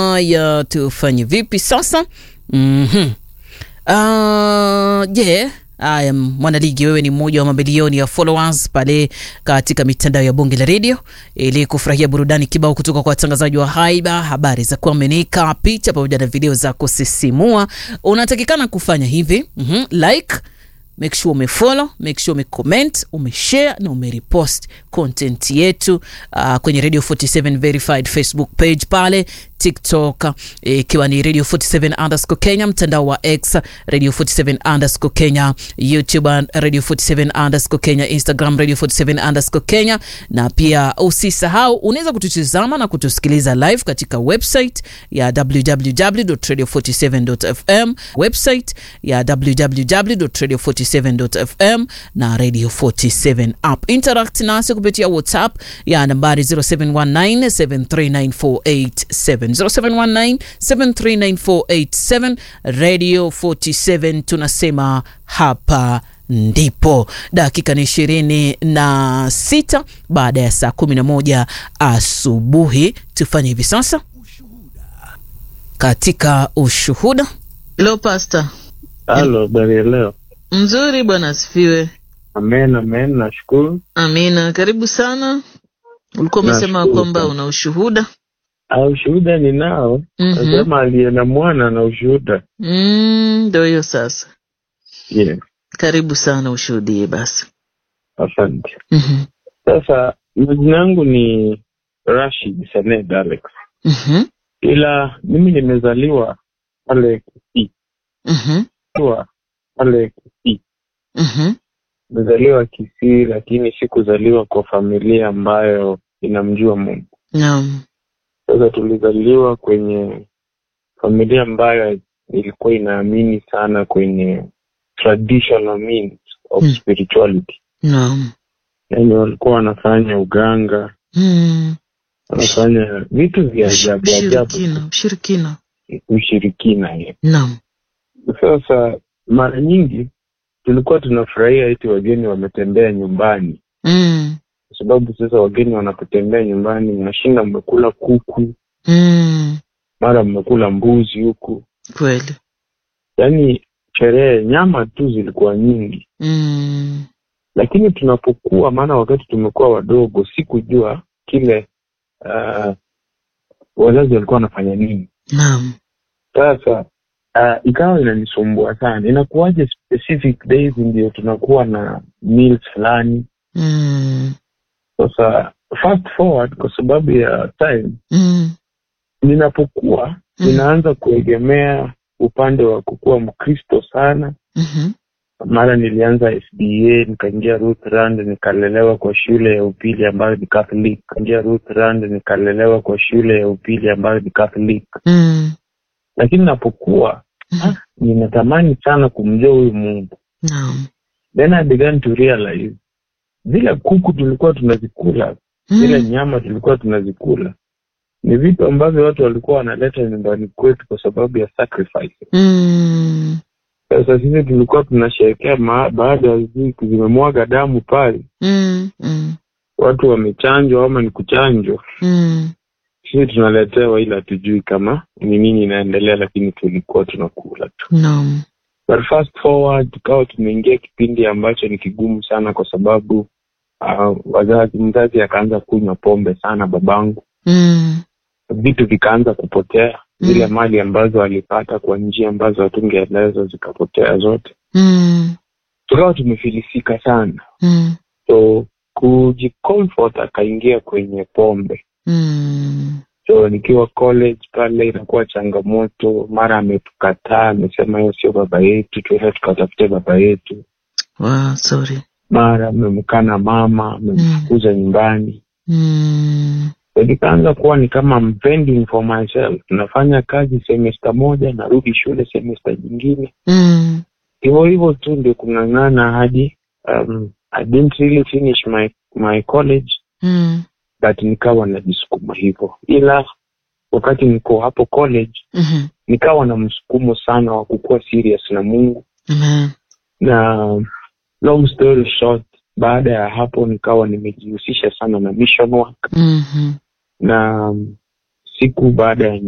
Haya, tufanye vipi sasa? Mhm. Ah, je, Haya, mwanaligi, wewe ni mmoja wa mamilioni ya followers pale katika mitandao ya Bonge la Radio ili kufurahia burudani kibao kutoka kwa watangazaji wa haiba, habari za kuaminika, picha pamoja na video za kusisimua. Unatakikana kufanya hivi mm like make sure umefollow, make sure umecomment, umeshare na umerepost content yetu uh, kwenye Radio 47 verified Facebook page pale TikTok ikiwa e, ni Radio 47 underscore Kenya, mtandao wa X Radio 47 underscore Kenya, YouTube Radio 47 underscore Kenya, Instagram Radio 47 underscore Kenya, na pia usisahau unaweza kututizama na kutusikiliza live katika website ya www.radio47.fm, website ya www.radio47.fm na Radio 47 app. Interact nasi kupitia WhatsApp ya nambari 0719739487 0719739487 Radio 47 tunasema hapa ndipo. Dakika ni ishirini na sita baada ya saa kumi na moja asubuhi. Tufanye hivi sasa katika ushuhuda. Hello Pastor. Halo, habari ya leo? Mzuri bwana, asifiwe. Amen, amen, nashukuru. Amina, karibu sana. Ulikuwa umesema Nashukuru kwamba sana. una ushuhuda. Ah, ushuhuda ninao. Mhm. Nasema aliye na mwana na ushuhuda. Mm, Ndio hiyo sasa. Yeah, Karibu sana, ushuhudie basi. asante. Mhm. Sasa majina yangu ni Rashid Saned Alex, Mhm. ila mimi nimezaliwa pale Kisii, Mhm. Kwa pale Kisii. Mhm. Nimezaliwa Kisii, lakini sikuzaliwa kwa familia ambayo inamjua Mungu. Naam. Sasa tulizaliwa kwenye familia ambayo ilikuwa inaamini sana kwenye traditional means of Hmm. spirituality. Naam. Yani walikuwa wanafanya uganga, Mm. wanafanya vitu vya ajabu ajabu, Ushirikina, ushirikina. ushirikina. hiyo. Naam. Sasa mara nyingi tulikuwa tunafurahia eti wageni wametembea nyumbani, Mm. kwa sababu sasa wageni wanapotembea nyumbani, mnashinda mmekula kuku, Mm. mara mmekula mbuzi huku, Kweli. yaani sherehe, nyama tu zilikuwa nyingi. Mm. lakini tunapokuwa, maana wakati tumekuwa wadogo, sikujua kile uh, wazazi walikuwa wanafanya nini. Naam. Sasa uh, ikawa inanisumbua sana, inakuwaje specific days ndio tunakuwa na meals fulani. Mm. Sasa fast forward, kwa sababu ya time, Mm. ninapokuwa Mm. ninaanza kuegemea upande wa kukuwa Mkristo sana. Mhm. Mara nilianza SDA nikaingia Rutherand, nikalelewa kwa shule ya upili ambayo ni Catholic. Nikaingia Rutherand, nikalelewa kwa shule ya upili ambayo ni Catholic. Mm. Lakini napokuwa Mhm. ah, ninatamani sana kumjua huyu Mungu. Naam. Then I began to realize zile kuku tulikuwa tunazikula, zile Mm. nyama tulikuwa tunazikula ni vitu ambavyo watu walikuwa wanaleta nyumbani kwetu kwa sababu ya sacrifice. Mm. Sasa sisi tulikuwa tunasherehekea ma- baada ya wiki zimemwaga damu pale Mm. Mm. watu wamechanjwa ama ni kuchanjwa, Mm. sisi tunaletewa, ila hatujui kama ni nini inaendelea, lakini tulikuwa tunakula tu. Naam. But fast forward, tukawa tumeingia kipindi ambacho ni kigumu sana, kwa sababu uh, wazazi, mzazi akaanza kunywa pombe sana, babangu, Mm. vitu vikaanza kupotea, zile Mm. mali ambazo alipata kwa njia ambazo hatungeelezwa zikapotea zote, Mm. tukawa tumefilisika sana, Mm. so kujicomfort akaingia kwenye pombe Mm. so nikiwa college pale inakuwa changamoto mara ametukataa amesema hiyo sio baba yetu tuenda tukatafute baba yetu Wow, sorry. mara amemkana mama amemfukuza nyumbani Mm. so nikaanza kuwa ni kama I'm fending for myself nafanya kazi semester moja narudi shule semester nyingine Mm. hivyo hivyo tu ndio kung'ang'ana hadi um, I didn't really finish my my college Mm. but nikawa najisukuma hivyo ila wakati niko hapo college Mhm. nikawa na msukumo sana wa kukuwa serious na Mungu Amen. na long story short, baada ya hapo nikawa nimejihusisha sana na mission work Mhm. na siku baada ya